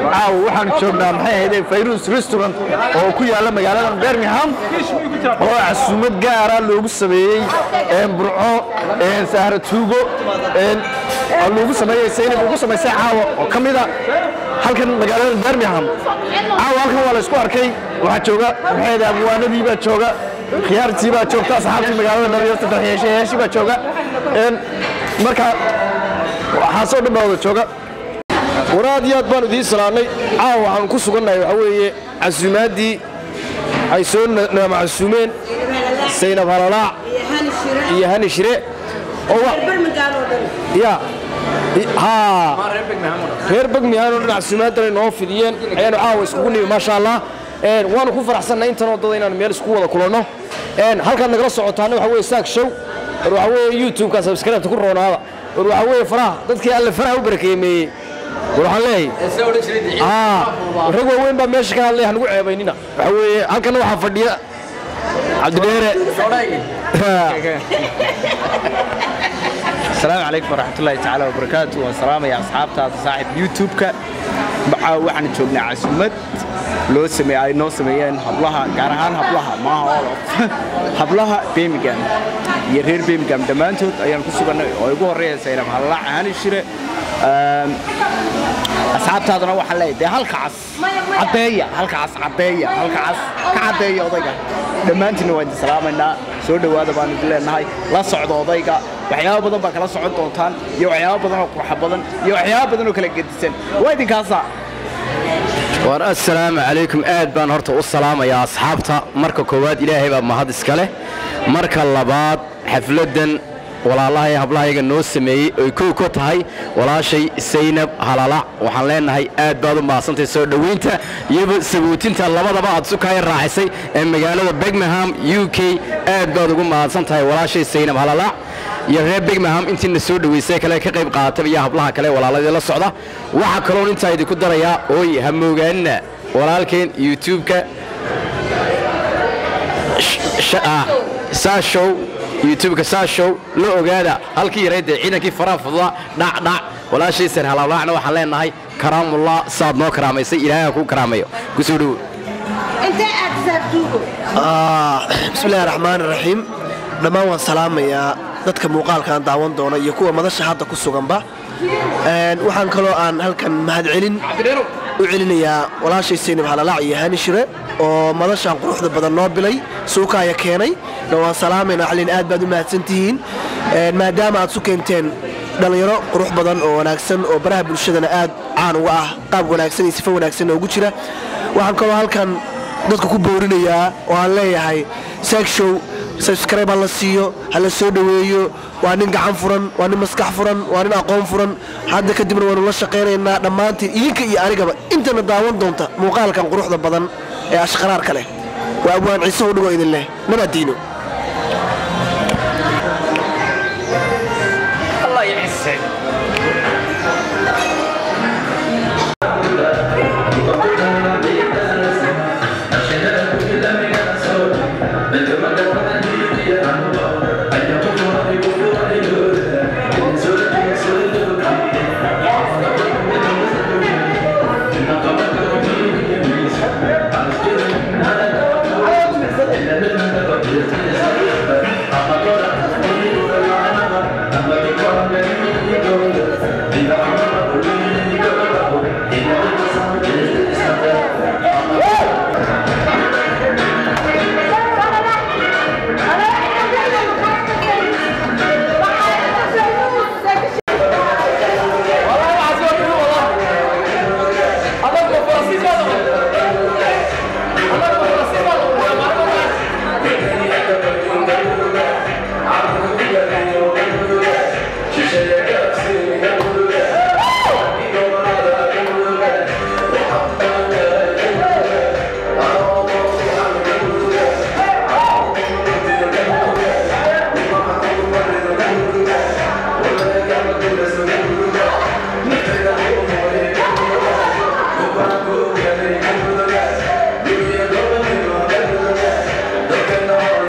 caawa waxaan joognaa maxay ahayd fayrus restaurant oo ku yaala magaalada birmingham oo casuumad gaara loogu sameeyey een, burco een, sahra tuugo een, oo loogu sameeyey saynab ugu samaysay caawa oo ka mida halkan magaalada birmingham caawa halkan waa la isku arkay waxaa jooga maxay ahayd abwaanadii baa jooga khiyaartii baa joogta asxaabtii magaalada dhalinyarta dalxiishayaashii baa jooga een, marka waxaasoo dhan baa wada jooga war aad iyo aad baan idiin salaannay caawa waxaan ku sugannahay waxaa weeye casuumaaddii ay soo na- naama casuumeen saynab halalaac iyo hani shire oo wa- ya I- haa reer begmihaan oo dhan casuumaaddan ay noo fidiyeen ayaanu caawa iskugu nimi maasha allah Een, waanu ku faraxsannay intan oo dada inaanu meel isku wada kulanno Een, halkaad nagala socotaana waxaa weeye saak show war waxaa weeye youtube-ka subscribe-ta ku roonaada war waxaa weeye faraha dadkii alle faraha u barakeemeeyey war waxaan leeyahay aa rag waaweyn baa meesha ka hadlay hanugu ceebaynina waxaa weeye halkana waxaa fadhiya cabdidheere السلام عليكم ورحمة الله تعالى وبركاته والسلام يا أصحاب تاع صاحب يوتيوب كا بقى وحنا جوجنا عسمت لو سمي أي نو سميين حبلها كارهان حبلها ما هو حبلها بيمجان يرير بيمجان دمانتود أيام كسبنا ويقول رئيس سيرم هلا هاني شراء asxaabtaadana waxaa leeyahay dee halkaas caddeeya halkaas caddeeya halkaas ka caddeeya odayga dhammaantiinna waan idin salaamaynaa soo dhowaada baan idin leenahay la socda odayga waxyaabo badan baa kala socon doontaan iyo waxyaabo badan oo qurxa badan iyo waxyaabo badan oo kala gedisan waa idinkaasa war assalaamu calaykum aad baan horta u salaamayaa asxaabta marka koowaad ilaahay baa mahad iska leh marka labaad xafladdan walaalahay hablahayaga noo sameeyey oy kow ka tahay walaashay saynab halalac waxaan leenahay aad baad u mahadsantahay soo dhoweynta iyoba sabootinta labadaba aad sukaya raacisay ee magaalada birmingham u k aad baad ugu mahadsan tahay walaashay saynab halalac iyo reer birmingham intiina soo dhoweysay kale ka qayb qaadataba iyo hablaha kale walaaladii la socda waxaa kaloon intaa idinku darayaa ooy ha moogaanina walaalkeen youtube-ka saashow youtube-ka saashow la ogaada halkii yaraydee ciidankii faraha fududa dhacdhac walaashay sar halalaacna waxaan leenahay karaamullah saad noo karaamaysay ilaahay ha kuu karaamayo kusoo dhowo bismillahi raxmaan raxiim dhammaan waan salaamayaa dadka muuqaalkaan daawan doona iyo kuwa madasha hadda ku suganba Een, waxaan kaloo aan halkan mahadcelin u celinayaa walaashay saynab halalac iyo hani shire oo madashaan quruxda badan noo bilay suukaaya keenay na waan salaamaynaa xalin aad baad u mahadsantihiin Een, maadaama aad su keenteen dhallinyaro qurux badan oo wanaagsan oo baraha bulshadana aad caan uga ah qaab wanaagsan iyo sifo wanaagsan ugu jira waxaan kaloo halkan dadka ku boorinayaa oo aan leeyahay segshow subscribe ha la siiyo ha la soo dhoweeyo waa nin gacan furan waa nin maskax furan waa nin aqoon furan hadda kadibna waynu la shaqaynaynaa dhammaantiin idinka iyo anigaba intana daawan doonta muuqaalkan quruxda badan ee ashqaraarka leh waa abwaan ciise u dhigo idin leh nabadiino Thank you.